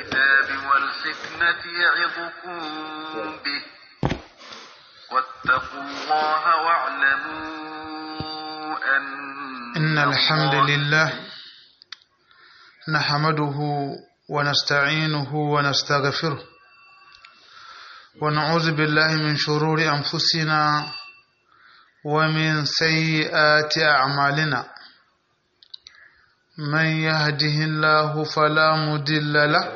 الكتاب والحكمة يعظكم به واتقوا الله واعلموا أن إن الحمد لله نحمده ونستعينه ونستغفره ونعوذ بالله من شرور أنفسنا ومن سيئات أعمالنا من يهده الله فلا مضل له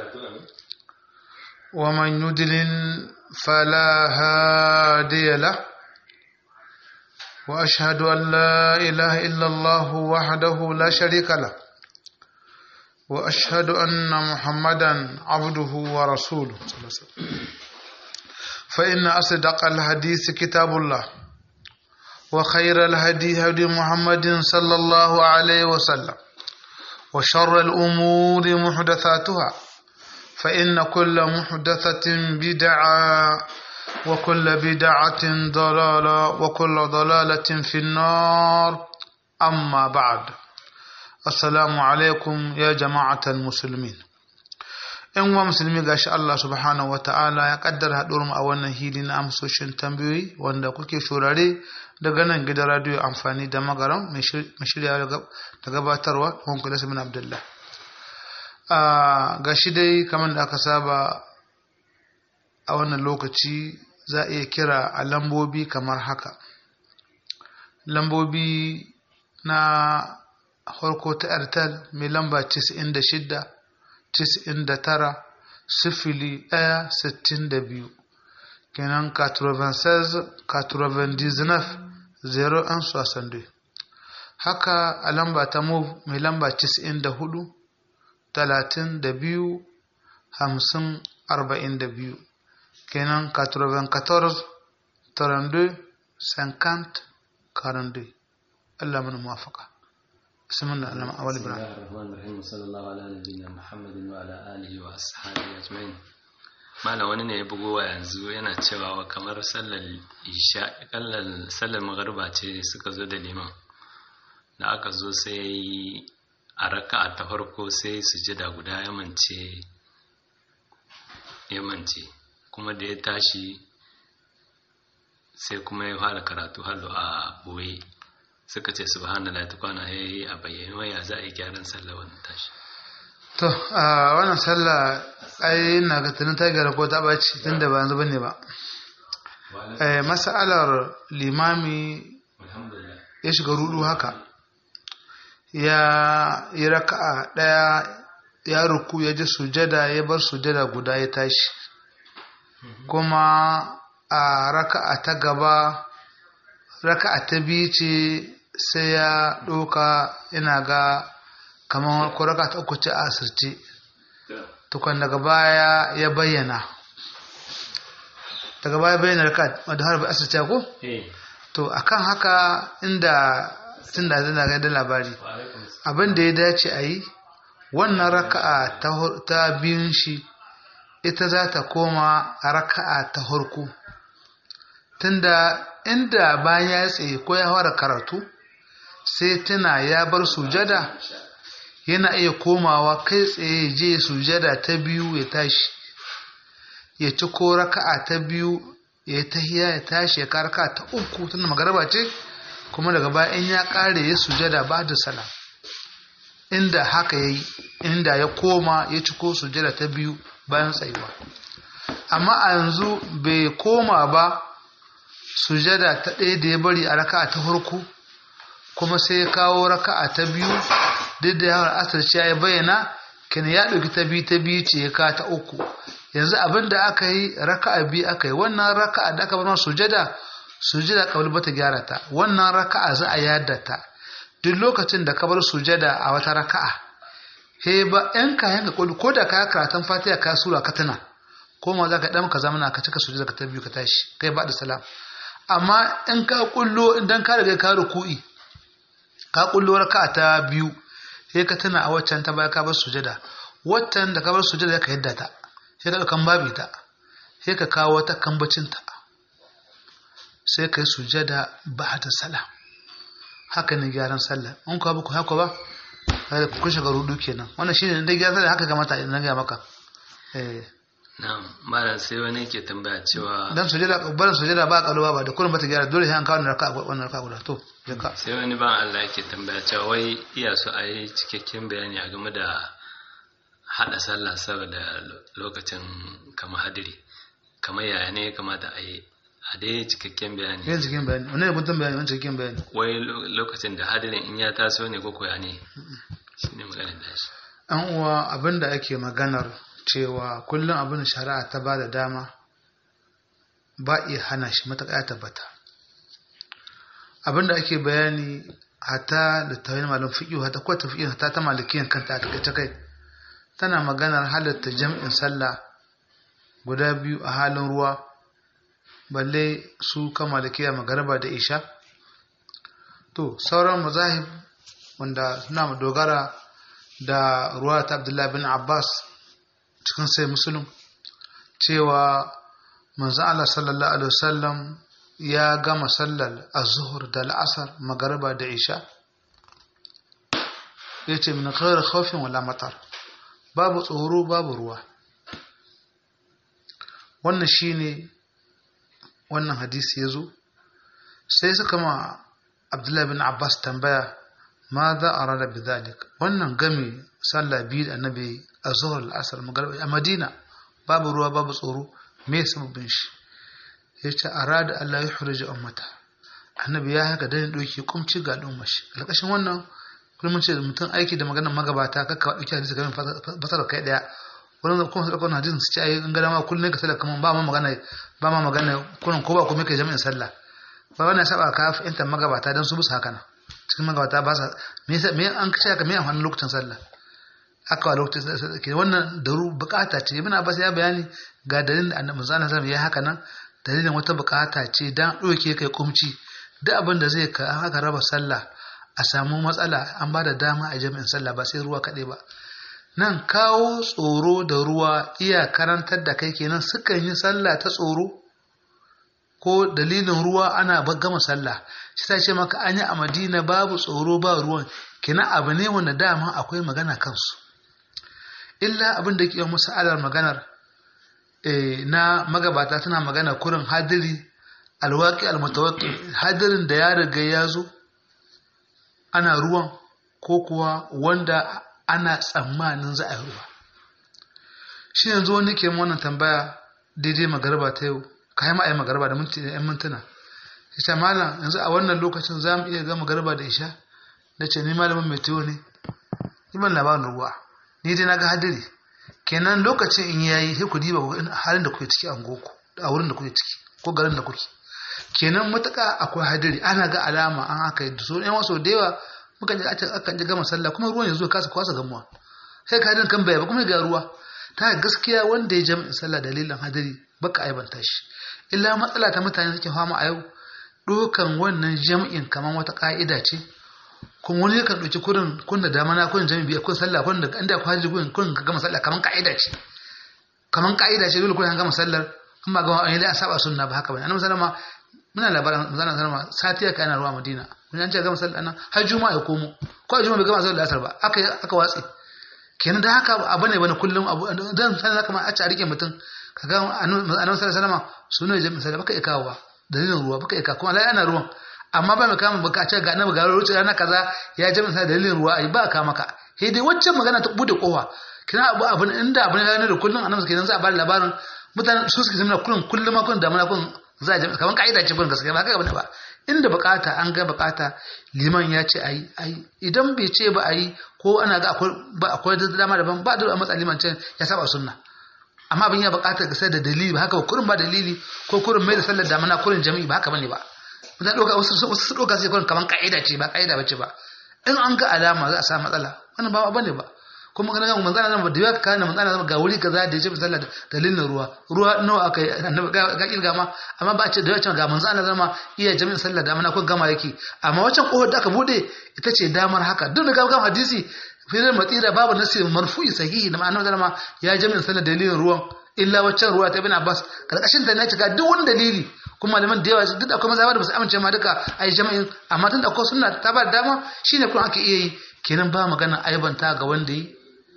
ومن يضلل فلا هادي له وأشهد أن لا إله إلا الله وحده لا شريك له وأشهد أن محمدا عبده ورسوله صلى الله عليه وسلم فإن أصدق الحديث كتاب الله وخير الهدي هدي محمد صلى الله عليه وسلم وشر الأمور محدثاتها فإن كل محدثة بدعة وكل بدعة ضلالة وكل ضلالة في النار أما بعد السلام عليكم يا جماعة المسلمين ‘yan uwa musulmi gashi Allah subhanahu wa ta'ala ya kaddara haɗuwar mu a wannan hili na amsoshin tambayoyi wanda kuke shurare daga nan gidan radiyo amfani da magaram mai shirya da gabatarwa wanku da samin abdullah gashi dai kamar da aka saba a wannan lokaci za a iya kira a lambobi kamar haka lambobi na harko ta airtel mai lamba 96 99 sifili ɗaya sittin da biyu kenan 96 99 zero an soixante haka a lamba ta move mai lamba 94 talatin da biyu hamsin arba'in da biyu kenan 94 32 50 42 Allah mana muwafaka بسم الله الرحمن أول بسم الله الرحمن الرحيم وصلى الله على نبينا محمد وعلى آله وأصحابه أجمعين malam wani ne ya bugo wa yanzu yana cewa kamar sallar isha kallar sallar magariba ce suka zo da liman da aka zo sai a raka ta farko sai sujada guda ya mance ya mance kuma da ya tashi sai kuma ya fara karatu hallo a boye suka ce subhanallah ta kwana ya yi a bayyane waya za a yi gyaran sallah wannan tashi to a wannan sallah ai na ga tunan ta gyara ko ta ɓaci tun da ba yanzu bane ba masalar limami ya shiga rudu haka ya yi raka'a ɗaya ya ruku ya ji sujada ya bar sujada guda ya tashi kuma a raka'a ta gaba raka'a ta biyu ce sai ya ɗauka ina ga kamar ko raka ta uku ce a asirce tukwan daga baya ya bayyana daga baya bayyana raka wadda harbi asirce ko? to akan haka inda tun da zai ga da labari abin da ya dace a yi wannan raka'a ta biyun shi ita za ta koma raka'a ta harko tunda inda bayan ya tsaye ko ya fara karatu sai tuna ya bar sujada yana iya komawa kai tsaye je sujada ta biyu ya tashi ya ci ko raka'a ta biyu ya tahiya ya tashi ya karka ta uku tunda magaraba ce kuma daga baya in ya kare ya sujada ba da salam inda haka ya yi inda ya koma ya ci ko sujada ta biyu bayan tsayuwa amma a yanzu bai koma ba sujada ta ɗaya da ya bari a raka'a ta farko kuma sai ya kawo raka'a ta biyu duk da yawon asirci ya bayyana kin ya ɗauki ta biyu ta biyu ce ya ka ta uku yanzu abin da aka yi raka'a biyu aka yi wannan raka'a da aka bar sujada sujada kabul bata gyara ta wannan raka'a za a yada ta duk lokacin da ka bar sujada a wata raka'a he ba yan kayan ka ko da ka karatun fatiha ka sura ka tana ko ma za ka ɗan ka zamana ka cika sujada ka ta biyu ka tashi kai ba da salam amma in ka kullo idan ka riga ka ruku'i ka kullo raka'a ta biyu sai ka tana a waccan ta baya ka bar sujada waccan da ka bar sujada ka yadda ta sai ka ɗaukan babi ta sai ka kawo wata kambacin ta sai ka yi sujada ba da salam haka ne gyaran sallah in ka ba ku haka ba ku shiga rudu kenan wannan shine dai gyaran sallah haka kamata idan na ga maka eh na'am malam sai wani ke tambaya cewa dan sujada barin sujada ba kaluwa ba da kullum bata gyara dole sai an kawo wannan raka wannan raka guda to je ka sai wani ban Allah yake tambaya cewa wai iya so a yi cikakken bayani a game da hada sallah saboda lokacin kama hadiri kamar yaya ne ya kamata a yi a dai cikakken bayani yin cikin bayani wannan ne guntun bayani wannan cikin bayani wai lo- lokacin da hadirin in ya taso ne ko koya ne shi ne maganin da shi an uwa abinda ake maganar cewa kullum abin shari'a ta ba da dama ba iya hana shi matuƙa ya tabbata abinda ake bayani hata da tawayin malam fiƙi hata kwata fiƙi hata ta malikiyan kanta a takaice kai tana maganar halatta jam'in sallah guda biyu a halin ruwa balle su kan malikiya magaraba da isha to sauran mazahib wanda suna dogara da ruwa ta abdullahi bin abbas cikin sai musulun cewa manzan Allah sallallahu alaihi wasallam ya gama sallar az-zuhur da al'asar magariba da isha yace min ghairi khawfin wala matar babu tsoro babu ruwa wannan shine wannan hadisi yazo sai suka ma Abdullahi bin Abbas tambaya ma za a rada bidalik wannan game sallah biyu da annabi a zuhar al'asar magariba a madina babu ruwa babu tsoro me sababin shi ya ce a rada allah ya hurji ummata annabi ya haka dan doki kumci ga al'ummar shi alƙashin wannan kullum ce mutum aiki da maganar magabata kakka dauki hadisi game fasara kai daya wani kuma su ɗaukar hadisin su ce ayi in gada ma kullum ka sallah kamar ba ma magana ba ma magana kullum ko ba kuma kai jami'in sallah ba wannan saba ka fahimtar magabata dan su bisa haka nan cikin magabata ba sa me yasa me an kace haka me amfanin lokacin sallah aka wa lokacin sallah ke wannan daru bukata ce ibn abbas ya bayani ga dalilin da annabi sallallahu alaihi wasallam ya haka nan dalilin wata bukata ce dan doke kai kumci duk abin da zai ka haka raba sallah a samu matsala an ba da dama a jami'in sallah ba sai ruwa kaɗai ba nan kawo tsoro da ruwa iya karantar da kai kenan sukan yi sallah ta tsoro ko dalilin ruwa ana gama sallah shi ta ce maka an yi a madina babu tsoro ba ruwan kina abu ne wanda dama akwai magana kansu illa abin da ke musu alar maganar na magabata tana magana kurin hadiri alwaki almutawakki hadirin da ya riga ya zo ana ruwan ko kuwa wanda ana tsammanin za a yi ruwa shi yanzu wani ke wannan tambaya daidai magarba ta yau kayan ma'ayi magarba da minti da 'yan mintuna ita malam yanzu a wannan lokacin za mu iya gama garba da isha da ce ni malamin mai tuwo ne iman labarin ruwa ni dai na ga hadiri kenan lokacin in yayi sai ku diba halin da kuke ciki a goku a wurin da kuke ciki ko garin da kuke kenan matuƙa akwai hadiri ana ga alama an haka yi so yan wasu da yawa muka ji akan ji gama sallah kuma ruwan yanzu kasa kwasa gamuwa sai ka hadin kan baya ba kuma ga ruwa ta gaskiya wanda ya jami'in sallah dalilin hadiri baka aibanta shi illa matsala ta mutane suke fama a yau ɗaukan wannan jam'in kamar wata ƙa'ida ce kuma wani yakan ɗauki kurin kun da dama na kun jami'i biyar kun sallah kun da inda kwaji kun kun ka gama sallah kamar ƙa'ida ce kamar ƙa'ida ce dole kun an gama sallar in ba gama an yi a saba sunna ba haka bane annabi sallama muna labarin manzon sallama sati ya kai ana ruwa madina mun an ce gama sallar nan har juma'a ya komo ko a juma'a bai gama sallar asar ba aka aka watsi kenan da haka abu ne bane kullum abu dan sallar kamar a ci a rike mutum kaga annabi sallama sunan jami'in sallah baka ikawa dalilin ruwa baka ika kuma lai ana ruwan amma ba mai kama baka ce ga annabi ga ruwa rana kaza ya jami'in sallah dalilin ruwa ai ba ka maka he dai waccan magana ta bude kowa kina abu abin inda abin ne da kullum annabi kenan za a bada labarin mutanen su suke zama kullum kullum ma kullum da mana kullum za a jami'a kaman kaida ce kullum gaskiya ba kaga ba inda bukata an ga bukata liman ya ce ayi ayi idan bai ce ba ayi ko ana ga akwai ba akwai da dama daban ba da matsa liman ce ya saba sunna amma abin ya buƙatar ka sai da dalili ba haka ba kurin ba dalili ko kurin mai da sallar damana kurin jami'i ba haka bane ba mutane ɗauka wasu wasu su ɗauka sai kurin kaman ka'ida ce ba ka'ida bace ba in an ga alama za a samu matsala wannan ba bane ba kuma kana ga manzana zama da yawa kana manzana zama ga wuri kaza da ya ce sallar dalilin ruwa ruwa nawa aka yi annabi ga kirga ma amma ba a ce da yawa ga manzana zama iya jami'in sallar damana ko gama yake amma wancan kohar da aka bude ita ce damar haka duk da gama hadisi firar matsira babu nasi marfu'i sahihi da ma'anar zama ya jami'in sallar dalilin ruwan illa waccan ruwa ta ibn abbas karkashin ta ne cika duk wani dalili kuma malaman da yawa duk da akwai mazhaba da basu amince ma duka ai jami'in amma tun da akwai sunna ta ba dama shine kuma ake iya yi kenan ba magana aibanta ga wanda yi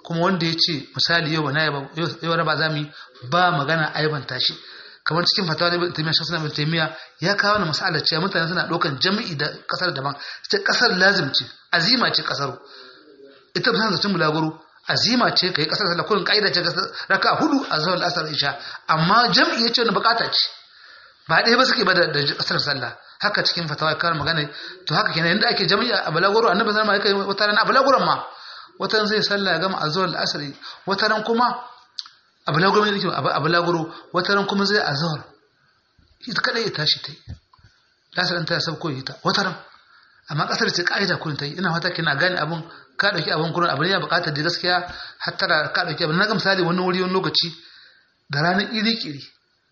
kuma wanda ya ce misali yau na yau ba za mu yi ba magana aibanta shi kamar cikin fatawa da ibn taymiya shakhsan ibn taymiya ya kawo na mas'alar cewa mutane suna ɗaukan jami'i da kasar daban sai kasar lazim ce azima ce kasar ita ba zancin bulaguro azima ce kai kasar sallah kullun kaida ce raka hudu a zawal asar isha amma jami'i yace wani bukata ce ba ɗaya ba suke ba da kasar sallah haka cikin fatawa kawai magana to haka kenan yanda ake jami'a a balaguro annabi sallallahu alaihi wasallam wata ran a balaguron ma wata ran zai sallah ya gama a zawal asar wata ran kuma a balaguro ne a balaguro wata ran kuma zai a zawal ita kadai ya tashi ta yi lasar ta ya sabko ita wata ran amma kasar ce ka'ida kun ta yi ina fata kina gane abun ka dauki abun kurin abin ya bukatar da gaskiya hattara ka dauki abin na ga misali wani wuri wani lokaci da ranar iri kiri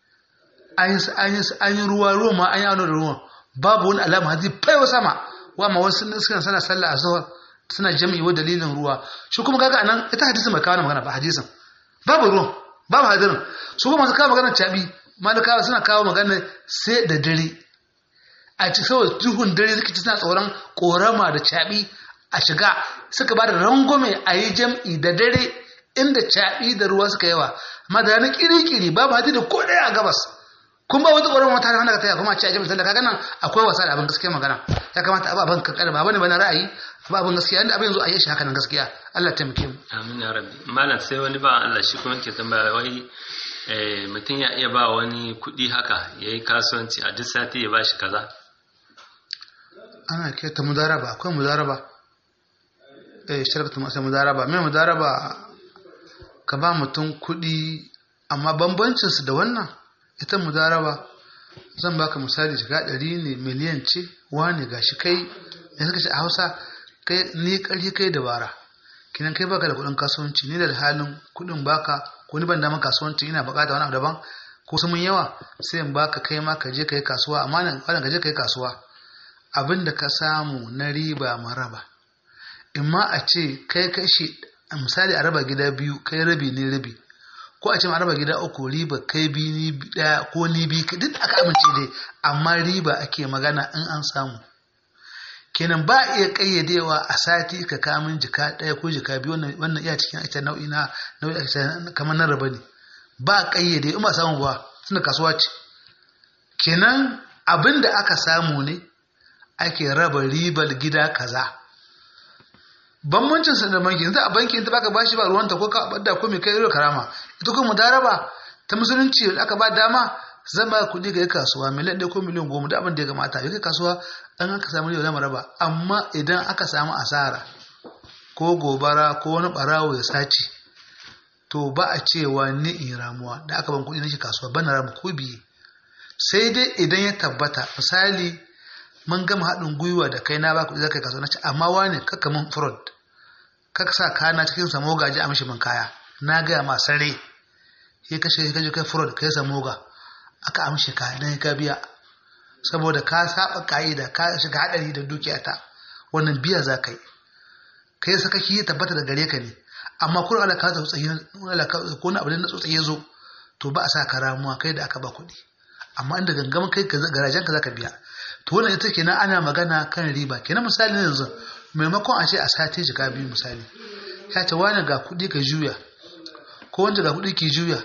an yi ruwa ruwa ma an yi da ruwa babu wani alama hadi faiwa sama wa ma wasu suna sana sallah a zuwa suna jami'i wa dalilin ruwa shi kuma kaga anan ita hadisin mai kawo magana ba hadisin babu ruwan babu hadirin su kuma masu kawo magana cabi malikawa suna kawo magana sai da dare a ci saboda duhun dare suka ci suna tsoron korama da caɓi a shiga suka ba da rangwame a yi jam'i da dare inda caɓi da ruwa suka yawa amma da ranar kiri-kiri babu hadi da ko ɗaya a gabas kun ba wata ƙoron wata wanda ka taya kuma a ci a jami'in kaga nan akwai wasa da abin gaskiya magana ya kamata abu abin kankana ba bane bane ra'ayi abu abin gaskiya inda abin yanzu a yi shi haka nan gaskiya Allah taimake mu amin ya rabbi malam sai wani ba Allah shi kuma ke tambaya wai mutum ya iya ba wani kuɗi haka ya yi kasuwanci a duk sati ya ba shi kaza ana keta mudaraba akwai mudaraba eh sharatu masa mudaraba mai mudaraba ka ba mutum kuɗi amma bambancin su da wannan ita mudaraba zan baka misali shiga ɗari ne miliyan ce wani gashi kai da suka ce a hausa kai ni ƙarfi kai dabara kinan kai baka da kuɗin kasuwanci ni da halin kuɗin baka ko ni ban dama kasuwanci ina buƙata wani abu daban ko su mun yawa sai in baka kai ma ka je ka yi kasuwa amma nan ka je ka yi kasuwa abin da ka samu na riba maraba in ma a ce kai kashi misali a raba gida biyu kai rabi ne rabi ko a ce a raba gida uku riba kai bi ni daya ko ni bi duk aka amince dai amma riba ake magana in an samu kenan ba iya kayyadewa a sati ka kamun jika daya ko jika biyu wannan iya cikin ita nau'i na nau'i kamar na raba ne ba kayyade in ba samu ba suna kasuwa ce kenan abin da aka samu ne ake raba ribar gida kaza bambancin sa da banki yanzu a banki in ta baka bashi ba ruwanta ko ka bada ko mai kai irin karama ita kuma mudaraba ta musulunci da aka ba dama zan ba kuɗi ga kasuwa miliyan ɗaya ko miliyan goma da abin da ya kamata ya kai kasuwa an aka samu riba zama raba amma idan aka samu asara ko gobara ko wani ɓarawo ya sace to ba a cewa ni in ramuwa da aka ban kuɗi na shi kasuwa bana ramu ko biye sai dai idan ya tabbata misali mun gama haɗin gwiwa da kai na ba kuɗi zaka kasuwa na ce amma wani kaka mun fraud kaka sa kana cikin samo gaji a mishi min kaya na gaya ma sare ya kashe ya kaje kai fraud kai samo ga aka amshe ka dan ka biya saboda ka saba ka'ida ka shiga hadari da dukiyata wannan biya za ka yi kai sakaki ya tabbata da gare ka ne amma kuma ala ka tsotsayi ko na abu na tsotsayi ya zo to ba a sa ka ramuwa kai da aka ba kuɗi amma inda gangamin kai garajen ka zaka biya to wannan ita kenan ana magana kan riba kenan misali yanzu maimakon a ce a sati jika biyu misali ya ce wani ga kuɗi ka juya ko wanda ga kuɗi ki juya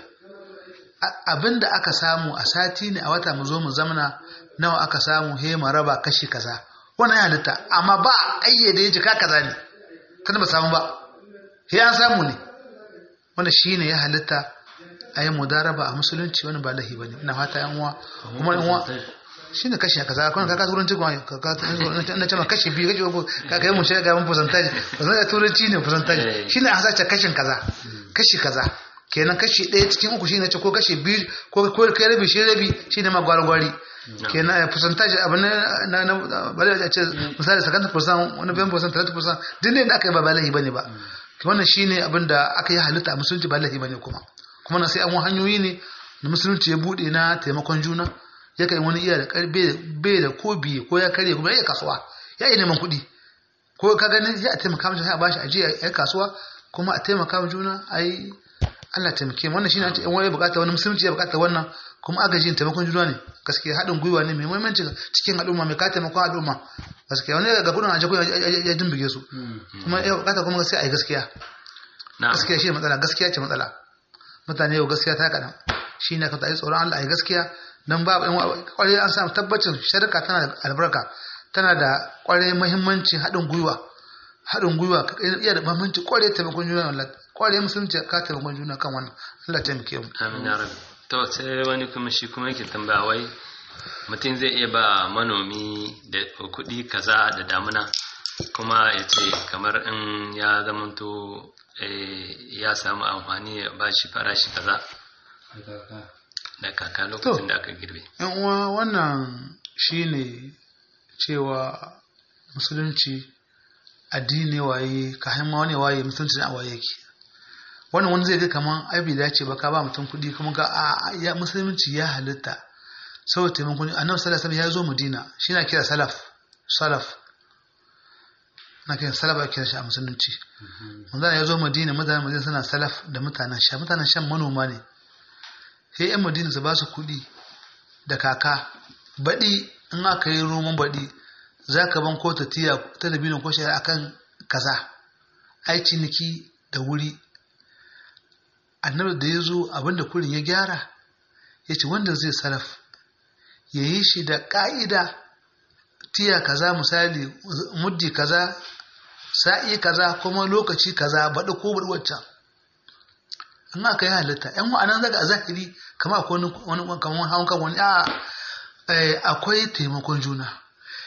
abinda aka samu a sati ne a wata mu zo mu zamana nawa aka samu he mu raba kashi kaza wannan ya halitta amma ba ayyade jika kaza ne tana ba samu ba he an samu ne wanda shine ya halitta a yi mudaraba a musulunci wani ba lahi ba ne ina fata yan uwa kuma yan uwa shi ne kashi kaza kuma ka turanci kuma na ce ma kashi biyu kashi uku ka kai mun shiga mun percentage percentage turanci ne percentage shi ne a sace kashin kaza kashi kaza kenan kashi ɗaya cikin uku shi ne ce ko kashi biyu ko kai rabi shi rabi shi ne ma gwari-gwari kenan percentage abin na na bari a ce misali sakanta percent wani bayan percent 30 percent duk ne da aka yi ba ba lahi bane ba wannan shine abin da aka yi halitta a musulunci ba lahi bane kuma kuma na sai an hanyoyi ne da musulunci ya bude na taimakon juna ya kai wani iya da karbe bai da ko biye ko ya karye kuma ya kasuwa ya yi neman kuɗi ko ka gani ya taimaka mishi ya bashi ajiya ya kasuwa kuma a taimaka wa juna ai Allah taimake mu wannan shine an wani bukata wani musulunci ya bukata wannan kuma agajin taimakon juna ne gaskiya haɗin gwiwa ne mai muhimmanci cikin al'umma mai ka taimakon al'umma gaskiya wani ga kudin aje ko ya dimbige su kuma ya bukata kuma gaskiya ai gaskiya gaskiya shi matsala gaskiya ce matsala mutane yau gaskiya ta kaɗan shi ne ka tsaye tsoron Allah a gaskiya don babu yan kwarai an samu tabbacin sharika tana da albarka tana da kwarai muhimmanci haɗin gwiwa haɗin gwiwa iya da muhimmanci kwarai taimakon juna Allah kwarai musulunci ka taimakon juna kan wannan Allah taimake mu amin ya rabbi to sai wani kuma shi kuma yake tambaya wai mutum zai iya ba manomi da kuɗi kaza da damuna kuma ya ce kamar in ya zamanto ya samu amfani ya ba shi farashi kaza da kaka lokacin da aka girbe. yan uwa wannan shine cewa musulunci addini waye ka ma wani waye musulunci na waye yake wannan wani zai ga kaman ai bai dace ba ka ba mutum kuɗi kuma ga a ya musulunci ya halitta saboda taimakon annabi sallallahu alaihi ya zo madina shi na kira salaf salaf na kira salaf a kira shi a musulunci manzo ya zo madina mutanen madina suna salaf da mutanen sha mutanen shan manoma ne sai yan madina su ba su kuɗi da kaka baɗi in aka yi roman baɗi za ka ban ko ta tiya talabinin ko shari'a akan kaza ai ciniki da wuri annabi da ya zo abinda kurin ya gyara ya ce wanda zai salaf ya yi shi da ƙa'ida tiya kaza misali muddi kaza sa'i kaza kuma lokaci kaza baɗi ko baɗi waccan in aka yi halitta yan wa'anan zaga a zahiri kama akwai wani kamar hawan kan wani akwai taimakon juna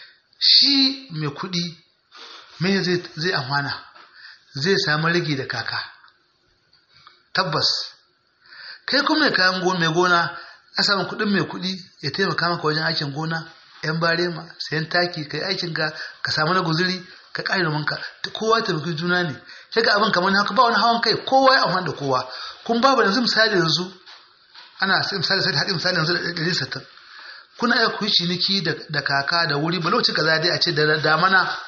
shi mai kuɗi me zai amfana zai samu rigi da kaka tabbas kai kuma mai kayan mai gona a samun kuɗin mai kuɗi ya taimaka maka wajen aikin gona yan barema sayan taki kai aikin ka ka samu na guzuri ka ƙari da manka kowa taimaki juna ne sai ga abin kamar haka ba wani hawan kai kowa ya amfani da kowa kun babu yanzu misali yanzu ana misali sai haɗin misali yanzu da ɗari sattin kuna iya ku yi ciniki da kaka da wuri ba lokaci kaza dai a ce da damana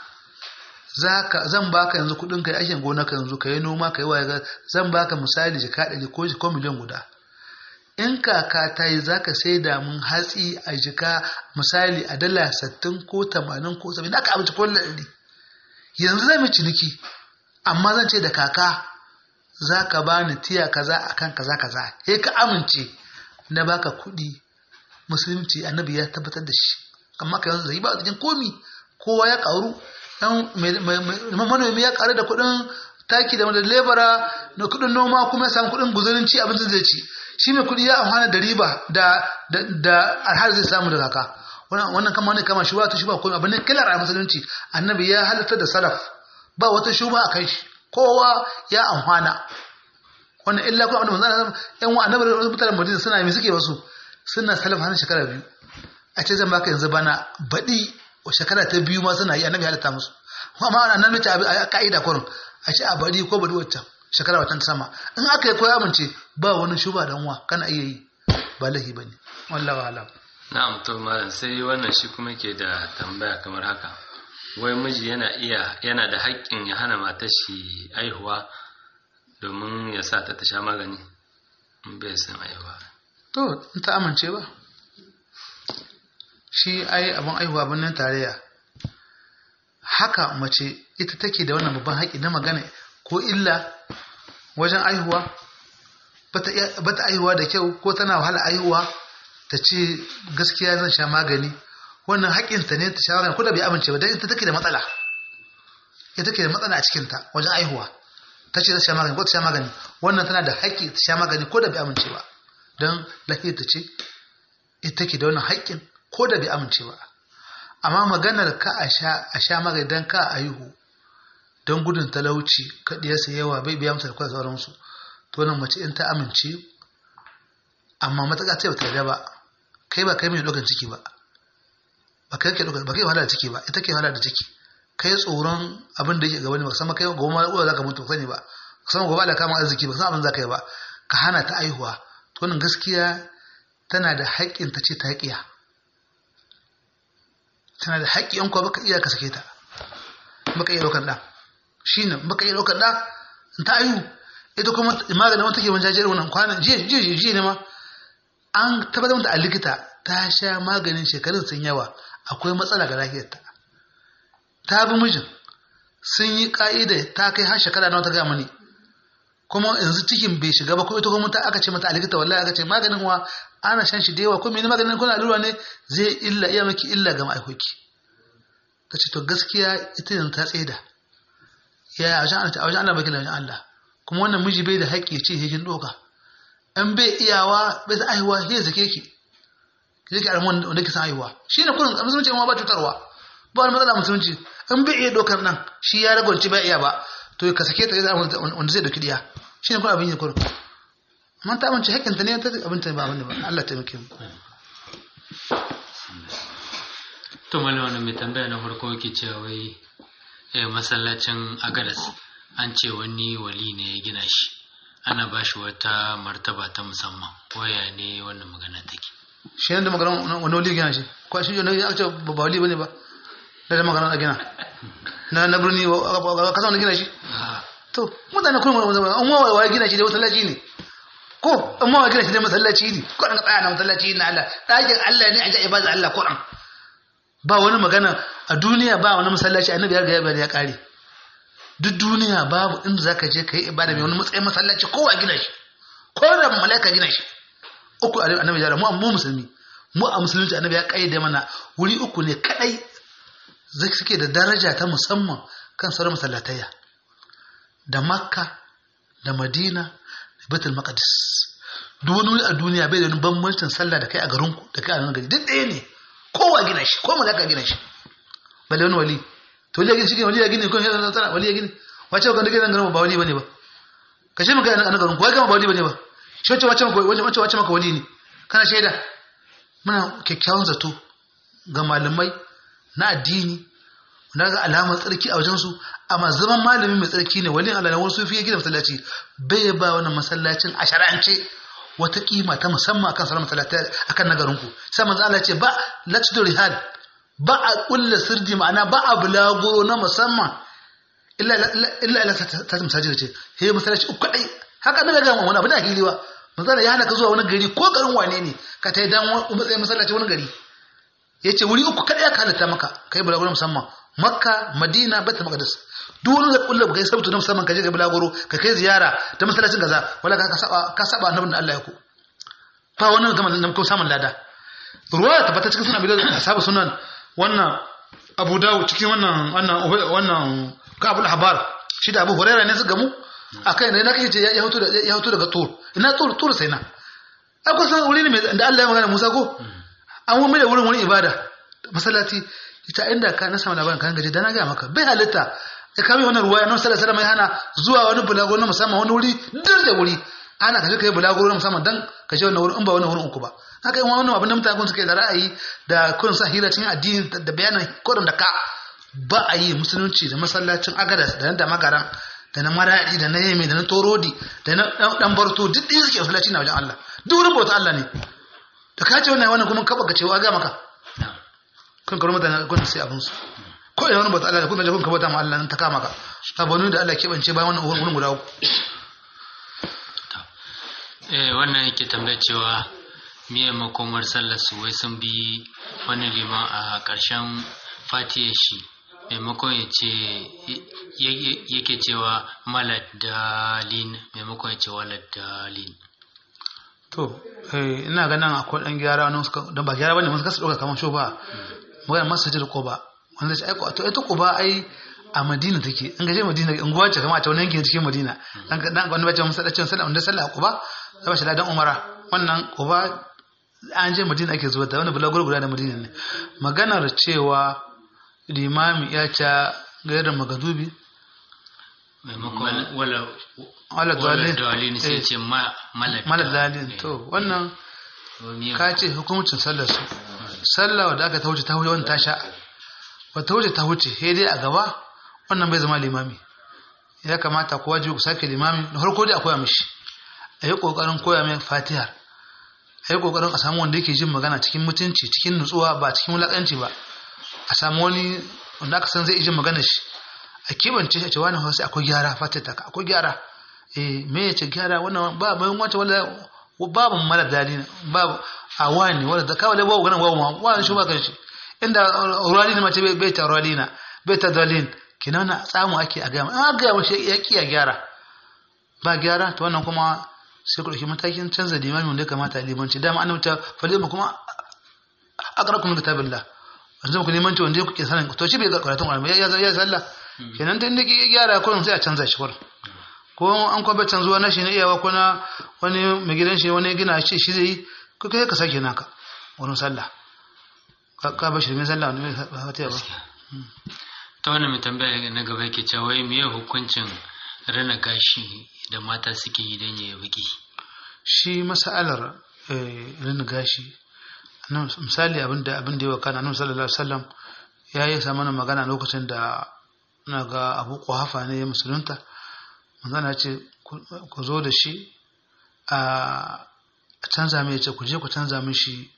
zan baka yanzu kuɗin kai aikin gona ka yanzu ka yi noma ka yi waye zan baka misali jika ɗari ko ko miliyan guda in kaka ta yi za ka sai da mun hatsi a jika misali a dala sattin ko tamanin ko saba'in aka abinci ko ɗari yanzu zai mai ciniki amma zan ce da kaka za ka ba ni tiya kaza akan kaza kaza sai ka amince na baka kuɗi musulunci annabi ya tabbatar da shi amma ka yanzu zai ba cikin komi kowa ya karu manomi ya karu da kuɗin taki da wanda lebara da kuɗin noma kuma ya samu kuɗin guzurin ci abincin zai ci shi mai kuɗi ya amfana da riba da da arhar zai samu da kaka wannan kama wani kama shuba ta shuba ko abin ne kilar a musulunci annabi ya halatta da salaf ba wata shuba a kai shi kowa ya amfana wannan illa kuma abin da manzon yan wa annabi da mutanen Madina suna yi suke wasu suna salaf har shekara biyu a ce zan baka yanzu bana baɗi shekara ta biyu ma suna yi annabi halatta musu amma ana nan mace a ka'ida kurin a ce a baɗi ko baɗi waccan shekara watan sama in aka yi koya amince ba wani shuba dan wa kana iya yi ba lahi bane wallahi alam na'am to malam sai wannan shi kuma ke da tambaya kamar haka wai miji yana iya yana da haƙƙin ya hana matar shi aihuwa domin ya sa ta ta sha magani in bai san aihuwa to in ta amince ba shi ai abin aihuwa birnin tarayya haka mace ita take da wannan babban haƙƙi na magana ko illa wajen aihuwa bata aihuwa da kyau ko tana wahala aihuwa ta ce gaskiya zan sha magani wannan haƙƙinta ne ta shawara ko da bai amince ba dan ita take da matsala ita take da matsala a cikinta wajen aihuwa ta ce za sha magani ko ta sha magani wannan tana da haƙƙi ta sha magani ko da bai amince ba don lafiyar ta ce ita take da wannan haƙƙin ko da bai amince ba amma maganar ka a sha magani don ka a aihu don gudun talauci kaɗiyarsa yawa bai biya mata da kwa sauransu to nan mace in ta amince amma matuƙa ce ba ta yarda ba kai ba kai mai ɗaukan ciki ba ba kai ke ɗaukan ba kai wahala da ciki ba ita ke wahala da ciki kai tsoron abin da yake gaba ne ba sama kai gobe ma uwa za ka mutu sani ba sama gobe da kama arziki ba san abin za ka yi ba ka hana ta aihuwa to nan gaskiya tana da haƙƙin ta ce ta haƙiya tana da haƙƙi in kuwa baka iya ka sake ta baka iya ɗaukan ɗa shi ne baka iya ɗaukan ɗa in ta aihu ita kuma maganin wata ke wajen jajiyar wannan kwanan jiya jiya jiya ne ma an tabbatar mata a likita ta sha maganin shekarun sun yawa akwai matsala ga lafiyarta ta bi mijin sun yi ka'ida ta kai har shekara nawa ta gaya mani kuma yanzu cikin bai shiga ba ko ita kuma ta aka ce mata a likita wallahi aka ce maganin wa ana shan shi da yawa ko mene maganin kuna allura ne zai illa iya maki illa ga ma'aikoki ta ce to gaskiya ita yanzu ta tsaida ya a wajen Allah baki da wajen Allah kuma wannan miji bai da haƙƙi ya ce hekin doka in bai iyawa bai san aihuwa ya zake ki ki zake almon wanda ke san aihuwa shi ne kurin musulunci ma ba cutarwa ba wani matsala musulunci in bai iya dokar nan shi ya ragwanci bai iya ba to ka sake ta ya wanda zai doki diya shi ne kuma abin yi kurin amma ta amince haƙƙinta ne ta abin ta ba abin da ba Allah ta muke mu to malam wannan mai tambaya na farko yake cewa wai eh, masallacin agadas an ce wani wali ne ya gina shi ana ba shi wata martaba ta musamman waya ne wannan magana take shi ne da magana wani wali gina shi ko shi ne ya ce ba ba wali bane ba da da magana a gina na na birni ka san wani gina shi Ah, to mutane kuma an wawa wa gina shi da masallaci ne ko an wawa gina shi da masallaci ne ko an tsaya na masallaci na Allah ɗakin Allah ne a ji ibada Allah ko ba wani magana a duniya ba wani masallaci annabi ya ga ya kare duk duniya babu inda zaka je kai ibada mai wani matsayin masallaci ko a gina shi ko da malaika gina shi uku annabi ya mu mu musulmi mu a musulunci annabi ya kaide mana wuri uku ne kadai zai suke da daraja ta musamman kan sauran masallatayya da makka da madina da betul maqdis duk wani wuri a duniya bai da wani bambancin sallah da kai a garinku da kai a nan gari duk ɗaya ne kowa gina shi ko malaka gina shi balle wani wali to wali ya gina shi wali ya gina ko ya tsara wali ya gina wace ka gina garin ba wali bane ba ka ce maka a garin ko ya gama ba wali bane ba shi wace wace maka wace wace maka wali ne kana shaida muna kyakkyawan zato ga malamai na addini na ga alamar tsarki a wajensu amma zaman malami mai tsarki ne walin Allah na wasu sufi ya gina masallaci bai ba wannan masallacin a shara'ance wata kima ta musamman akan sauran masallatai akan nagarinku sai manzo Allah ce ba latu rihal ba a kulla sirdi ma'ana ba a bulaguro na musamman illa illa illa ta masajid ce he masallaci uku kadai haka na ga wani abu da hili ba manzo Allah ya hana ka zuwa wani gari ko garin wane ne ka tai dan matsayin masallaci wani gari yace wuri uku kadai aka halatta maka kai bulaguro musamman makka madina baitul maqdis duk wani da kullu kai sabtu na musamman ka je ka bulaguro ka kai ziyara ta masallacin kaza wala ka saba ka saba annabin da Allah ya ku fa wannan gama nan ko samun lada ruwaya tabbata cikin sunan bidan ashabu sunan wannan Abu Dawud cikin wannan wannan wannan Ka'abul Habar shi da Abu Hurairah ne su gamu akai ne na kace ce ya hoto da ya hoto daga tur ina tur tur sai na akwai san wuri ne da Allah ya magana Musa ko an wani da wurin wani ibada masallaci ita inda ka na samu labarin kan gaji da na ga maka bai halitta ya kame wannan ruwa nan sallallahu alaihi wasallam hana zuwa wani bulago na musamman wani wuri dir da wuri ana kaje kai bulago na musamman dan ka je wannan wurin in ba wannan wurin uku ba haka in wannan abin da mutane kun suke da ra'ayi da kun sa hira cikin addini da bayanan kodin da ka ba a yi musulunci da masallacin agadas da da magaran da na maradi da na yemi da na torodi da na dan barto duk ɗin suke masallaci na wajen Allah duk wurin bauta Allah ne da ka ce wannan wannan kuma kaba ka cewa ga maka kun karo mutane kun sai abin su ko ina wani bauta Allah da kun je kun kabata ma Allah nan ta kama ka ta banu da Allah keɓance bayan wannan wurin guda uku eh wannan yake tambaya cewa miye makomar sallar su wai sun bi wani liman a ƙarshen fatiyar shi maimakon ya ce yake cewa malad dalin maimakon ya ce walad dalin to ina ganin akwai dan gyara wani suka dan ba gyara bane mun suka dauka kamar sho ba magana masajid Quba wanda sai aiko to ita Quba ai a Madina take in gaje Madina in guwa ce kamar ta wani yankin cikin Madina dan dan wani bace masallacin sallah wanda sallah Quba sai shi ladan Umara wannan Quba an je Madina ake zuwa da wani bulaguro guda da Madina ne maganar cewa limami ya ca gairar magadubi maimakon wala wala dalil dalin sai ce malad malad dalil to wannan ka ce hukumcin sallar su sallah wadda aka ta wuce ta wuce wani ta sha ba ta wuce ta wuce sai dai a gaba wannan bai zama limami ya kamata ku wajibi ku sake limami da farko dai a koya mishi a yi kokarin koya mai fatiha a yi kokarin a samu wanda yake jin magana cikin mutunci cikin nutsuwa ba cikin wulakanci ba a samu wani wanda aka san zai iya jin magana shi a kibance shi a ce wani hausa akwai gyara fatiha ta akwai gyara eh me ya ce gyara wannan ba bayan wata wala babu mara dali babu a wani wanda da kawai babu ganin babu wani shi ba kan shi inda rali ne mace bai ta rali na bai ta dalin kina na samu ake a gaya a gaya mashi ya ki a gyara ba gyara to wannan kuma sai ku ɗauki matakin canza limami wanda ya kamata a limanci dama an wuta falima kuma aqrakum kitabillah wanzu ku limanci wanda kuke sanin to shi bai ga karatun Qur'ani ya ya sallah kenan dan da gyara kullum sai a canza shi kullum ko an kwa baccan zuwa na shi na iyawa ko na wani mai gidan shi wani gina shi shi zai yi ko kai ka sake naka wurin sallah ka ba shi mai sallah wani mai fatiha ba ta wani mai tambaya na gaba yake cewa wai meye hukuncin rana gashi da mata suke yi don yayi baki shi masalar rana gashi misali abin da abin da ya wakana annabi sallallahu alaihi wasallam ya yi sa mana magana lokacin da na ga Abu Quhafa ne ya musulunta manzana ce ku zo da shi a canza mai ce ku je ku canza mishi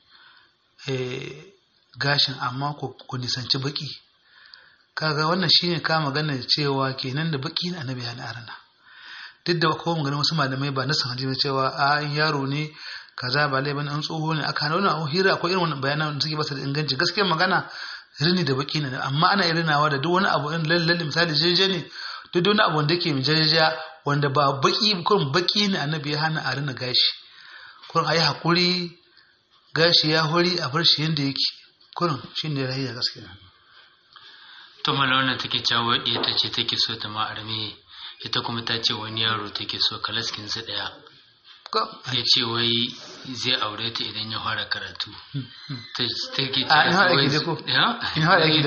gashin amma ku nisanci baki kaga wannan shine ka magana cewa kenan da baki na annabi ya arana duk da kowa magana wasu malamai ba na san hadisi cewa a yaro ne kaza ba lai bane an tsoho ne aka hana wannan hira akwai irin wannan bayanan da suke ba su da inganci gaskiyar magana rini da baki ne amma ana irinawa da duk wani abu in lalle misali jeje ne duk wani abu wanda yake jajaja wanda ba baki kurin baki ne annabi ya hana a rina gashi kurin a yi haƙuri gashi ya hori a bar shi yadda yake kurin shi ne rahiya gaskiya to mala wannan take cewa ɗaya ta ce take so ta ma arme ita kuma ta ce wani yaro take so kalaskin su ɗaya ya ce wai zai aure ta idan ya fara karatu ta ke a in haɗa da ko in haɗa da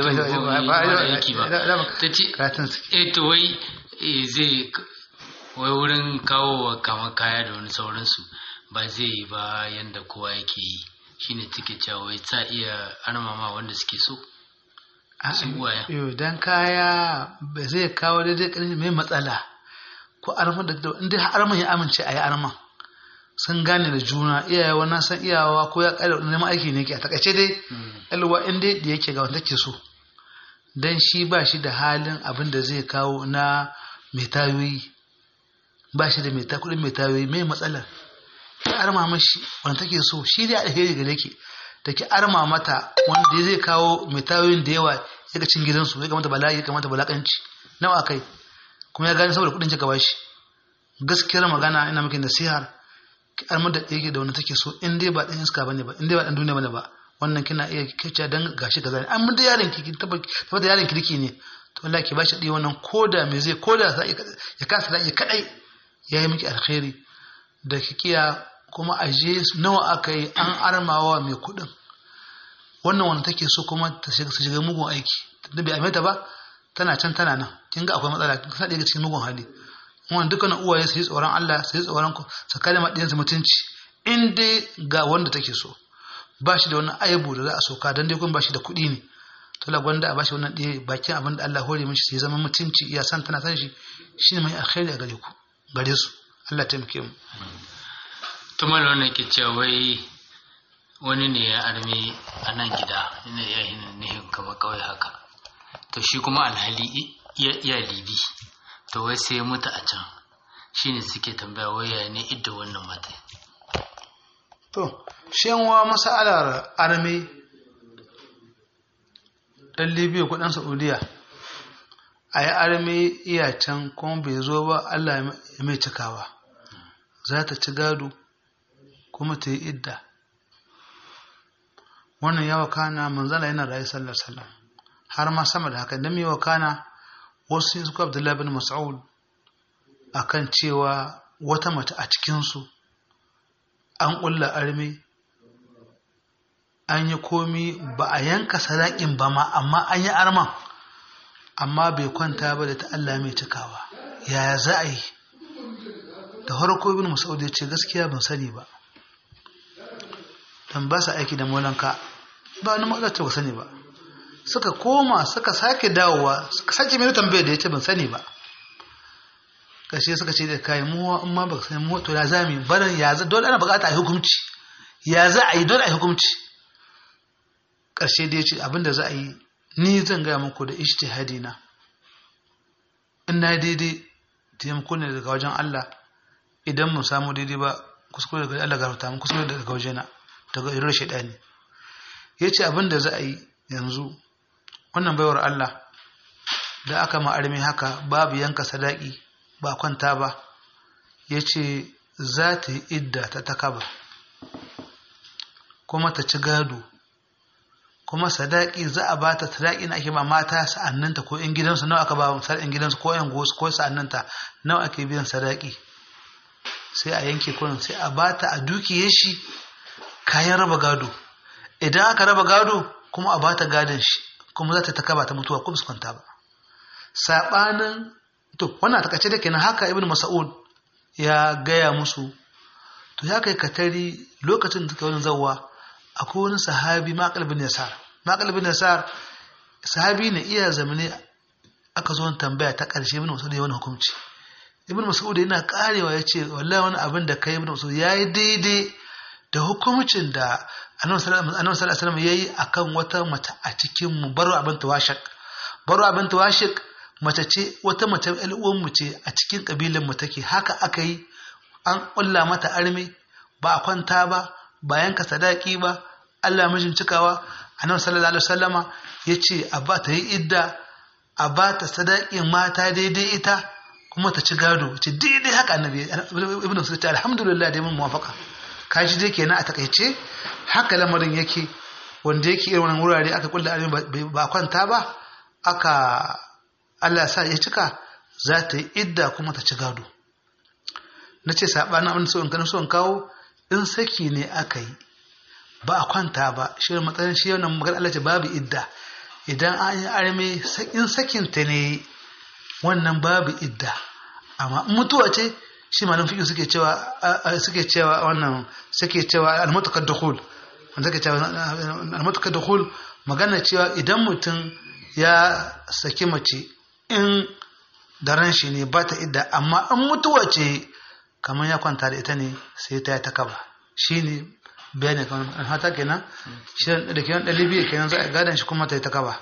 ba ta ce eh to wai zai wai wurin kawo wa kama kaya da wani sauransu ba zai yi ba yanda kowa yake yi shine take cewa wai ta iya armama wanda suke so su uwaya dan kaya ba zai kawo daidai ƙarfi mai matsala ko arman da inda arman ya amince a yi arman sun gane da juna iyayewa na san iyawa ko ya ƙara neman aiki ne ke a takaice dai alwa in dai da yake ga wanda ke so dan shi ba shi da halin abin da zai kawo na mai tayoyi ba shi da mai ta kudin mai tayoyi mai matsalar ki arma mashi wanda take so shi dai alheri gare ki da ki arma mata wanda zai kawo mai tayoyin da yawa ya ga cin gidansu ya kamata bala'i ya kamata balakanci nawa kai kuma ya gane saboda kudin ki gaba shi gaskiyar magana ina miki nasihar ki arma da yake da wanda take so in dai ba dan iska bane ba in dai ba dan duniya bane ba wannan kina iya kace dan gashi kaza ne amma da yaron ki tabbata yaron kirki ne to wallahi ki bashi dai wannan koda me zai koda ya kasa da kadai yayi miki alkhairi da kikiya kuma aje nawa aka yi an armawa mai kudin wannan wanda take so kuma ta shiga shiga mugun aiki da bai ameta ba tana can tana nan kin ga akwai matsala kin sa daga cikin mugun hali wannan dukkanin uwaye su yi tsoron Allah su yi tsoron ku su kare madiyansu mutunci in dai ga wanda take so ba shi da wani aibu da za a soka dan dai kun ba shi da kuɗi ne to la gwanda a bashi wannan ɗaya bakin abin da Allah hore mishi sai zama mutunci iya san tana san shi shine mai alkhairi a gare ku gare su Allah taimake mu to mal wannan ke cewa wai wani ne ya arme a nan gida ina ya hin nihin kama kawai haka to shi kuma alhali iya libi to wai sai ya mutu a can shine suke tambaya wai ya ne idda wannan mata to shenwa masalar arme dan libya kudin saudiya a yi arme iya can kuma bai zo ba allah ya mai cikawa za ta ci gado kuma ta yi idda wannan ya wakana manzala yana rayu sallar sallam har ma sama da haka don yi wakana wasu yin suka abdullahi bin mas'ud akan cewa wata mace a cikinsu an ƙulla arme an yi komi ba a yanka sadakin ba ma amma an yi arman amma bai kwanta ba da ta Allah mai cikawa yaya za a yi da harko ibn Mas'ud ya ce gaskiya ban sani ba dan ba sa aiki da molanka ba wani matsala ce ba sani ba suka koma suka sake dawowa suka sake mai tambaya da ya ce ban sani ba kashe suka ce da kai mu amma ba sani mu to ya zami barin ya za dole ana bukata a yi hukunci ya za a yi dole a yi hukunci karshe da ya ce abinda za a yi ni zan gaya muku da ijtihadi na in na daidai taimako ne daga wajen Allah idan mun samu daidai ba kuskure daga Allah gafarta mun kuskure daga wajena daga irin shaidani yace abin da za a yi yanzu wannan baiwar Allah da aka ma armi haka babu yanka sadaki ba kwanta ba ya ce za ta yi idda ta takaba kuma ta ci gado kuma sadaki za a ba ta sadaki na ake ba mata sa'annanta ko in gidansu nawa aka ba sa'in gidansu ko yan gosu ko sa'annanta nawa ake biyan sadaki sai a yanke kurin sai a ba ta a dukiye shi kayan raba gado idan aka raba gado kuma a ba ta gadon shi kuma za ta takaba ta mutuwa ko su kwanta ba sabanin to wannan takaice da kenan haka ibnu mas'ud ya gaya musu to ya kai katari lokacin da suka wani zawwa akwai wani sahabi maqal bin yasar maqal bin yasar sahabi ne iya zamane aka zo tambaya ta karshe ibnu mas'ud ya wani hukunci ibnu mas'ud yana karewa yace wallahi wani abin da kai ibnu mas'ud yayi daidai da hukumcin da annabi sallallahu alaihi wasallam yayi akan wata mace a cikin mu baro abin tawashik baro abin tawashik mace ce wata mace uwan mu ce a cikin kabilan mu take haka aka yi an kulla mata arme ba a kwanta ba ba yanka sadaki ba Allah mijin cikawa annabi sallallahu alaihi wasallama yace a ba ta yi idda a ba ta sadakin mata daidai ita kuma ta ci gado ce daidai haka annabi ibnu sulaiman alhamdulillah dai mun muwafaka kaji dai kenan a takaice haka lamarin yake wanda yake irin wannan wurare aka kulla arme ba kwanta ba aka Allah sa ya cika za ta yi idda kuma ta ci gado na ce saɓanin abin so in kan so in kawo in saki ne aka yi ba a kwanta ba shi matsayin shi wannan magana Allah ce babu idda idan an yi arme in sakin ta ne wannan babu idda amma in mutuwa ce shi malam fiƙi suke cewa suke cewa wannan suke cewa al-mutakad dukhul wanda suke cewa al-mutakad dukhul magana cewa idan mutum ya saki mace in daren shi ne ba ta idda amma in mutuwa ce kamar ya kwanta da ita ne sai ta yi ta kaba shi ne bayani kamar an hata kenan shi da kenan ɗalibi kenan za a gadon shi kuma ta yi ta kaba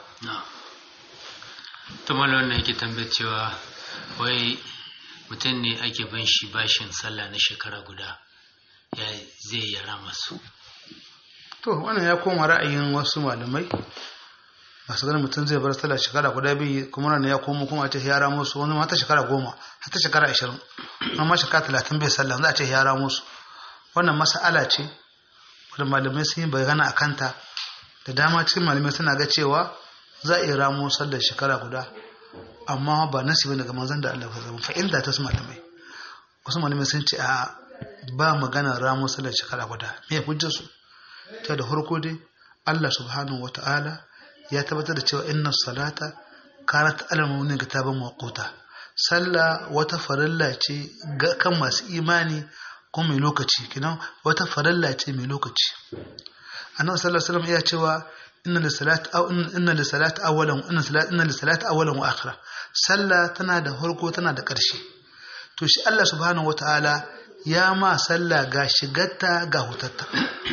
to malo wannan yake tambayar cewa wai mutum ne ake bin shi bashin sallah na shekara guda ya zai yara masu to wannan ya koma ra'ayin wasu malamai masu ganin mutum zai bar sallah shekara guda biyu kuma nan ya komo kuma ce yara musu wani mata shekara goma har ta shekara ashirin wani ma shekara talatin bai sallah za a ce yara musu wannan mas'ala ce wanda malamai sun yi bayana a kanta da dama cikin malamai suna ga cewa za a iya ramo sallar shekara guda amma ba nasi bane ga manzon da Allah ya zama fa'ilda ta su malamai wasu malamai sun ce a ba magana ramo sallar shekara guda me hujjar su ta da farko dai Allah subhanahu wata'ala ya tabbatar da cewa inna salata kanat alal mu'minin kitaban mawquta sallah wata farilla ce ga kan masu imani kuma mai lokaci kinan wata farilla ce mai lokaci annabi sallallahu alaihi wasallam ya cewa inna lisalati aw inna lisalati awwalan inna salati inna lisalati awwalan wa akhira sallah tana da farko tana da ƙarshe to shi Allah subhanahu wataala ya ma sallah ga shigarta ga hutatta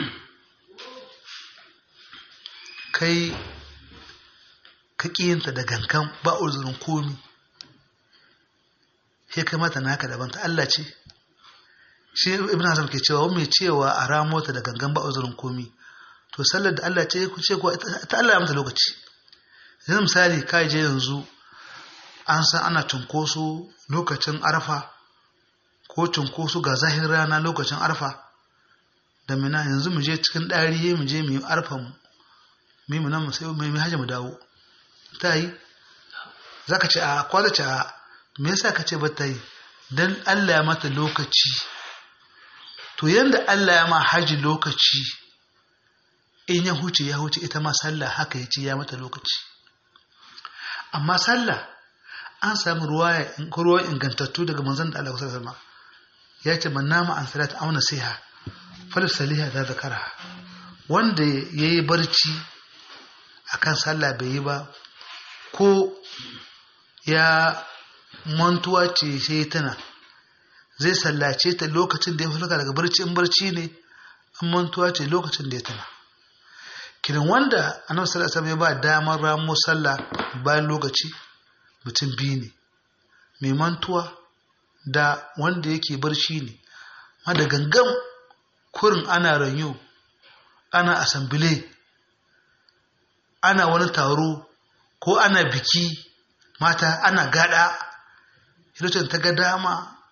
kai ka ƙiyinta da gankan ba uzurin komi sai kai mata naka daban ta Allah ce shi ibn Hazm ke cewa mai cewa a ramo ta da gangan ba uzurin komi to sallar da Allah ce ku ce ko ta Allah ya mata lokaci yanzu misali kai je yanzu an san ana cunkoso lokacin arfa ko cunkoso ga zahin rana lokacin arfa da mina yanzu mu je cikin ɗari mu je mu yi arfa mu mu nan mu sai mu yi hajji mu dawo ta yi za ka ce a kwada ce a me yasa ka ce ba ta yi don Allah ya mata lokaci to yadda Allah ya ma haji lokaci in ya huce ya huce ita ma sallah haka ya ce ya mata lokaci amma sallah an samu ruwa ingantattu daga manzon da Allah kusa sama ya ce man nama an salata auna siha falis saliha da zakara wanda ya yi barci akan sallah bai yi ba ko ya mantuwa ce sai tana zai sallace ta lokacin da ya fulka daga barci in barci ne an mantuwa ce lokacin da ya tana kiran wanda annabi sallallahu alaihi wasallam ya ba damar ramo sallah bayan lokaci mutum biyu ne mai mantuwa da wanda yake barci ne ma da gangan kurin ana ranyo ana asambile ana wani taro ko ana biki mata ana gada lokacin ta ga dama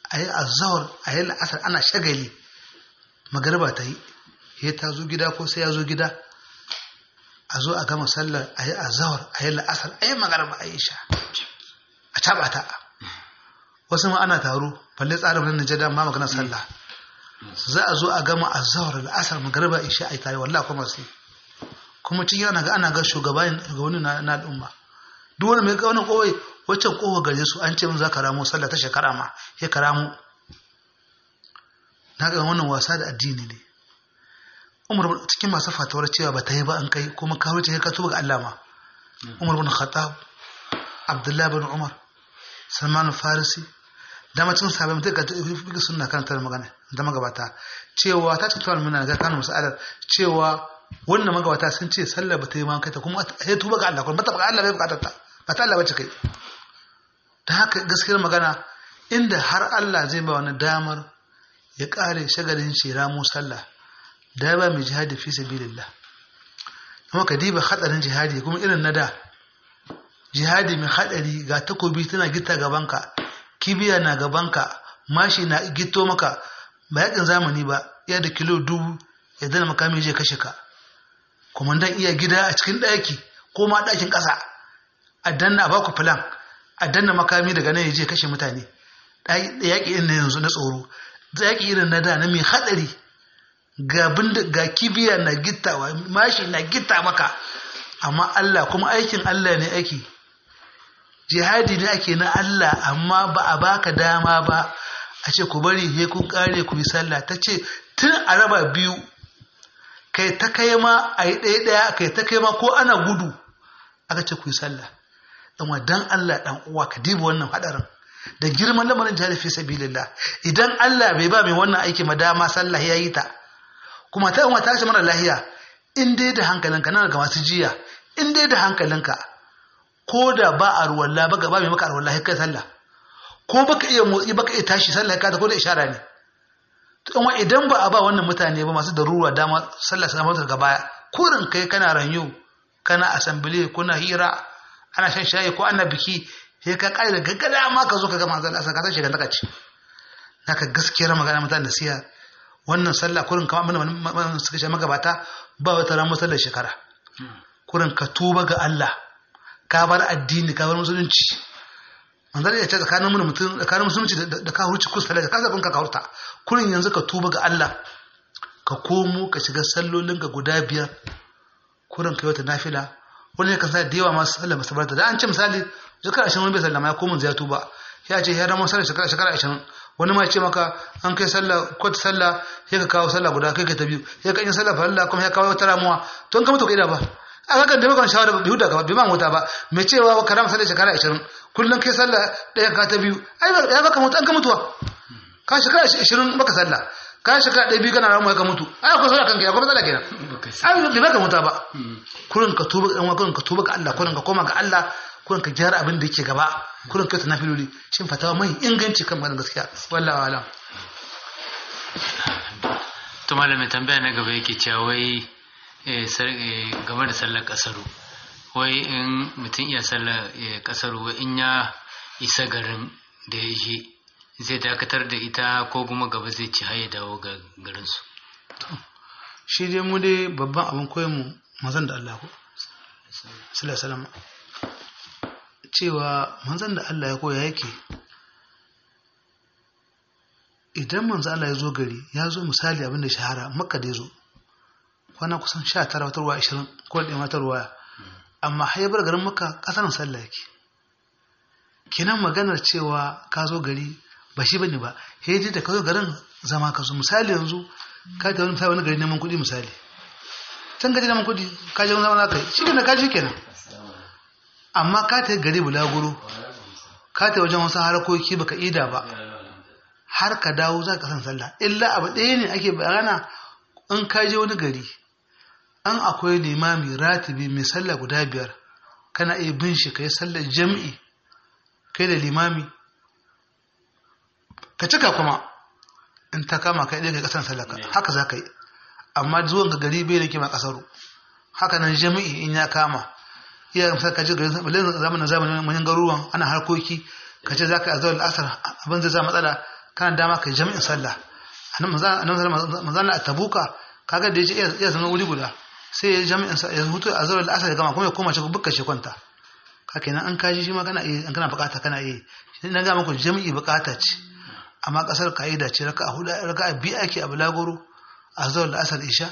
a yi azawar a yi la'asar ana shagali magariba ta yi ya ta zo gida ko sai ya zo gida a zo a gama sallar a yi azawar a yi la'asar a yi magariba a yi sha a caɓa ta wasu ma ana taro balle tsarin wani najada ma magana sallah za a zo a gama azawar la'asar magariba isha a yi tare wallah kuma sai kuma cikin ana ga ana ga shugabanni na al'umma duk wani mai ga wani kowai waccan kowa gare su an ce min za ka ramo sallah ta shekara ma ya ka ramo na ga wannan wasa da addini ne umar cikin masu fatawar cewa ba ta yi ba an kai kuma ka wuce ka tuba ga Allah ma umar bin khattab abdullahi bin umar salman farisi da macin sabai mutum ka fi sunna kan tar magana da magabata cewa ta ce tuwal muna ga kanu musalar cewa wannan magabata sun ce sallah ba ta yi ma kai ta kuma ya tuba ga Allah kuma ba ta ga Allah bai bukatar ta ba ta Allah bace kai ta haka gaskiyar magana inda har Allah zai ba wani damar ya kare shagalin shi ramu sallah da ba mai jihadi fi sabilillah amma ka diba hadarin jihadi kuma irin na da jihadi mai hadari ga takobi tana gita gabanka kibiya na gabanka mashi na gito maka ba yakin zamani ba ya da kilo dubu ya dana makami je kashe ka kumandan iya gida a cikin ɗaki ko ma ɗakin ƙasa a danna a baku filan a danna makami daga nan ya je kashe mutane yaƙi irin na yanzu na tsoro yaƙi irin na da na mai haɗari ga ga kibiya na gittawa mashi na gitta maka amma Allah kuma aikin Allah ne aiki jihadi ne ake na Allah amma ba a baka dama ba a ce ku bari he kun kare ku yi sallah ta ce tun a raba biyu kai ta kai ma a yi ɗaya ɗaya kai ta kai ma ko ana gudu aka ce ku yi sallah dan dan Allah dan uwa ka diba wannan hadarin da girman lamarin jihadi fi sabilillah idan Allah bai ba mai wannan aiki ma dama sallah ya yi ta kuma ta uwa ta ce mara lahiya in dai da hankalinka nan ga masu jiya in dai da hankalinka ko da ba a ruwalla ba ga ba mai maka ruwalla kai sallah ko baka iya motsi baka iya tashi sallah ka ta ko da ishara ne to amma idan ba a ba wannan mutane ba masu daruwa dama sallah sai mata daga baya kurin kai kana ranyo kana assembly kuna hira ana shan shayi ko ana biki sai ka kai da gaggada ma ka zo ka ga manzon Allah ka tashi ka ci naka gaskiyar magana mutane da siya wannan sallah kurin kamar abin suka ce magabata ba wata ran sallar shekara kurin ka tuba ga Allah ka bar addini ka bar musulunci manzon ya ce tsakanin mun mutum tsakanin musulunci da ka hurci kusa da ka zabin ka ka hurta kurin yanzu ka tuba ga Allah ka komo ka shiga sallolin ka guda biyar kurin ka yi wata nafila wani ya kansa da yawa masu sallar masabarta da an ce misali shekara ashirin wani bai sallama ya komo zai tuba ya ce ya ramon sallar shekara shekara ashirin wani ma ce maka an kai sallah kwata sallah sai ka kawo sallah guda kai ka ta biyu sai ka yi sallah farilla kuma ya kawo wata ramuwa to an ka mutu ka ba a kakan da bakon shawara bai huda ka bai man wuta ba mai cewa ka rama sallah shekara ashirin kullum kai sallah ɗaya ka ta biyu ai ya baka mutu an ka mutuwa ka shekara ashirin baka sallah ka shekara ɗaya biyu kana ramuwa ka mutu ai akwai sallah kanka ya kuma sallah kenan ai bai baka mutu ba kurin ka tuba ga kurin ka tuba ga Allah kurin ka koma ga Allah kurin ka gyara abin da yake gaba kurin kai ta nafiloli shin fatawa mai inganci kan maganar gaskiya wallahi wala to malamin tambaya na gaba yake cewa wai game da sallar kasaru wai in mutum iya sallar kasaru wai in ya isa garin da ya je zai dakatar da ita ko kuma gaba zai ci har ya dawo ga garinsu shi dai mu dai babban abin koyon mu mazan da Allah ko sallallahu cewa manzan da Allah ya koya yake idan manzan Allah ya zo gari ya zo misali abin da shahara makka da ya zo kwana kusan sha tara wata ruwa ashirin ko da wata ruwa amma haibar garin makka kasar sallah yake kenan maganar cewa ka zo gari ba shi bane ba hedi da ka zo garin zama ka zo misali yanzu ka ta wani wani gari neman kuɗi misali can gaji neman kuɗi ka je wani zama za ka yi shi kenan ka shi kenan amma ka ta gari bulaguro ka ta wajen wasu harkoki baka ida ba har ka dawo za ka san sallah illa abu ɗaya ne ake bayana in ka je wani gari an akwai limami ratibi mai sallah guda biyar kana iya bin shi ka yi sallar jam'i kai da limami ka cika kuma in ta kama kai ɗaya ka kasan sallah haka za ka yi amma zuwan ga gari bai da kima kasaru haka nan jami'i in ya kama iya misal ka ji garin zamanin zamanin manyan garuruwan ana harkoki ka ce za ka yi azawar asar abin zai za matsala kana dama kai jami'in sallah annabi manzana a tabuka kaga da yaje iya zama wuri guda sai ya jami'in sa ya hutu a zuwa al'asar ya gama kuma ya koma shi bukka shi kwanta ka kenan an kaji shi ma kana iya kana bukata kana iya shi na ga muku jami'i bukata ce amma kasar kaida ce raka'a hudu raka'a biyu ake a bulagoro a zuwa al'asar isha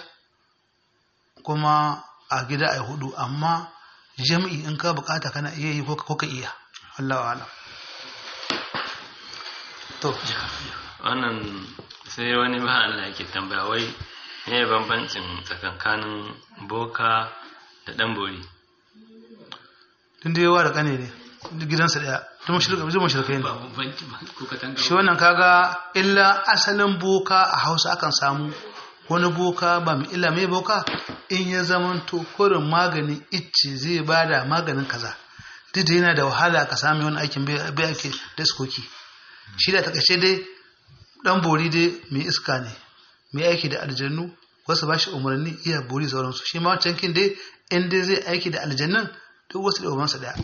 kuma a gida a hudu amma jami'i in ka bukata kana iya yi ko ka iya Allah wa alam to wannan sai wani ba Allah yake tambaya wai ne bambancin tsakankanin boka da dan bori tun da yawa da kane ne gidansa daya tun mashirka ne shi wannan kaga illa asalin boka a hausa akan samu wani boka ba mai illa mai boka in ya zamanto kurin maganin icce zai bada maganin kaza duk da yana da wahala ka sami wani aikin bai ake da iskoki shi da takaice dai dan bori dai mai iska ne mai aiki da aljannu wasu ba shi umarni iya bori sauransu shi ma wancan kin dai in dai zai aiki da aljannun duk wasu da umarsa daya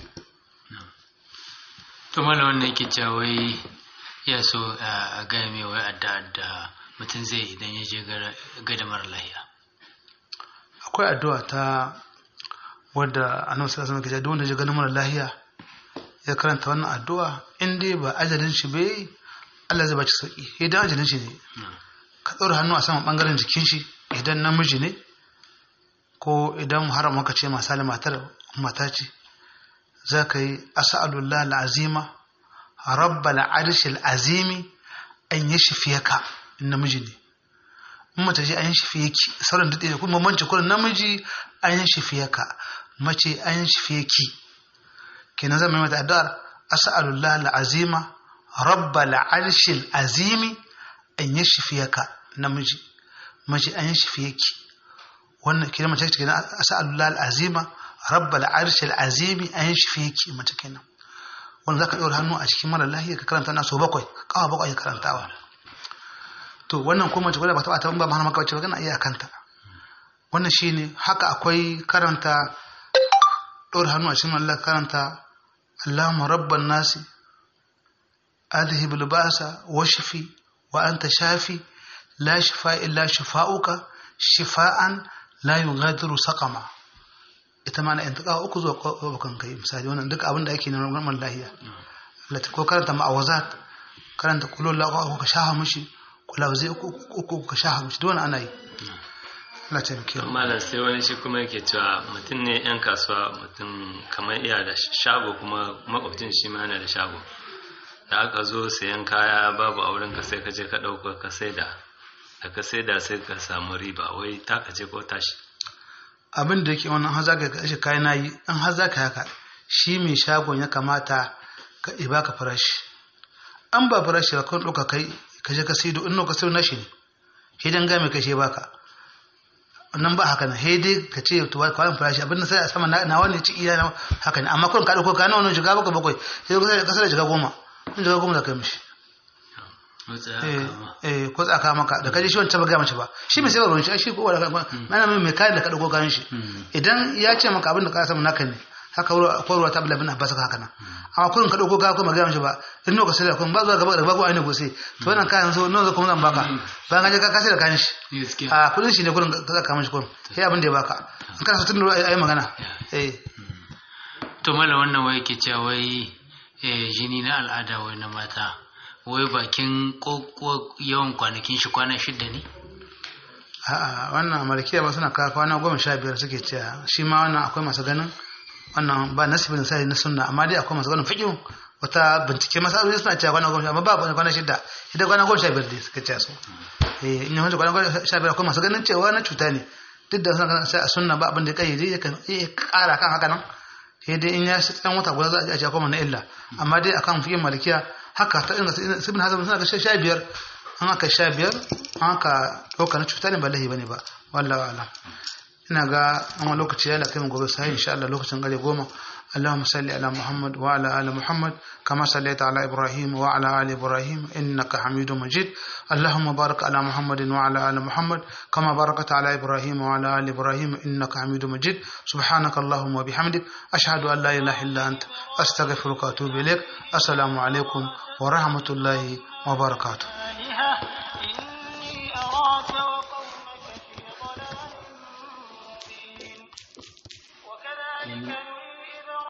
to mala wannan yake cewa wai ya so a gaya mai wai adda da mutum zai idan ya je gada mara lahiya akwai addu'a ta wadda annabi sallallahu alaihi wasallam ke wanda ya gani mara lahiya ya karanta wannan addu'a in dai ba ajalin shi bai Allah zai baci sauki idan ajalin shi ne ka ɗora hannu a saman ɓangaren jikin shi idan namiji ne ko idan haram maka ce masali matar mata ce za ka yi asa'alullah al'azima rabbal arshil azimi an yi shifiyaka in namiji ne in mace ce an yi shifiyaki sauran daɗe kuma bambanci kurin namiji an yi shifiyaka mace an yi shifiyaki kenan zan mai mata addu'ar as'alullah al'azima rabbal arshil azimi an yi shifiyaka namiji mace an yi shifiyaki wannan kenan mace kenan as'alullah al'azima rabbal arshil azimi an yi shifiyaki mace kenan wanda zaka ɗora hannu a cikin mara lahiya ka karanta na so bakwai kawa bakwai karantawa to wannan kuma mace ba ta ba ba maka wacce ba kana iya kanta wannan shine haka akwai karanta ɗora hannu a cikin Allah karanta Allahumma rabban nasi adhhib al-ba'sa washfi wa anta shafi la shifa illa shifa'uka shifa'an la yughadiru saqama ita ma na intaka uku zuwa bakan kai misali wannan duk abin da ake na normal lahiya Allah ko karanta ma'awazat karanta kullu la ka shaha mushi kula zai uku uku ka shaha mushi duk wannan ana yi Allah ta miki malam sai wani shi kuma yake cewa mutum ne yan kasuwa mutum kamar iya da shago kuma makwabcin shi ma yana da shago da aka zo sayan kaya babu auren ka sai ka je ka ɗauka ka saida da ka saida sai ka samu riba wai taka ce ko tashi abin da yake wannan har zaka ga shi kayan nayi an har zaka haka shi mai shagon ya kamata ka iba ka farashi an ba farashi ba kun ɗauka kai ka je ka saido in ka saido nashi ne shi dan ga mai kashe baka nan ba haka na he dai ka ce to kwanan farashi abin da sai a sama na wani ci iya haka ne amma kun ka dauko kana wannan shiga baka bakwai sai ka kasar da shiga goma in shiga goma da kai mishi eh ko tsaka maka da kaje shi wancan ba ga mace ba shi mai sai ba shi shi ko wala mana mai kayan da ka dauko kayan shi idan ya ce maka abin da ka samu naka ne haka ko ruwa ta bulabin abbas haka nan amma kun ka dauko ka ko magana mace ba in no ka sai da kun ba zuwa gaba da bago ainihin gose to wannan kayan so nawa kuma zan baka bayan ka je ka kasai da kayan shi a kudin shi ne kurin ka zaka mishi kurin sai abin da ya baka in kana so tun da ayi magana eh to mala wannan wai ke cewa wai jini na al'ada wai na mata wai bakin yawan kwanakin shi kwana shidda ne a'a wannan markiya ba suna kawo kwana goma sha biyar suke cewa shi ma wannan akwai masu ganin wannan ba nasibin sai na sunna amma dai akwai masu ganin fiƙin wata bincike masu aure suna cewa kwana goma amma ba kwana shidda idan kwana goma sha biyar dai suka ce su eh in yawanci kwana goma sha biyar akwai masu ganin cewa na cuta ne duk da suna sai a sunna ba abin da kai dai yakan iya ƙara kan haka nan sai dai in ya shi tsan wata guda za a ce akwai na illa amma dai akan fiƙin malikiya haka ta inda sibin hazan suna ga sha biyar an aka sha biyar an aka ɗauka na cuta ne ba lahi bane ba wallahi alam ina ga an wani lokaci ya lakai mu gobe sai insha Allah lokacin gare goma اللهم صل على محمد وعلى آل محمد كما صليت على إبراهيم وعلى آل إبراهيم إنك حميد مجيد اللهم بارك على محمد وعلى آل محمد كما باركت على إبراهيم وعلى آل إبراهيم إنك حميد مجيد سبحانك اللهم وبحمدك أشهد أن لا إله إلا أنت أستغفرك وأتوب إليك السلام عليكم ورحمة الله وبركاته آلهة إني أراك وقومك في ضلال مبين وكذلك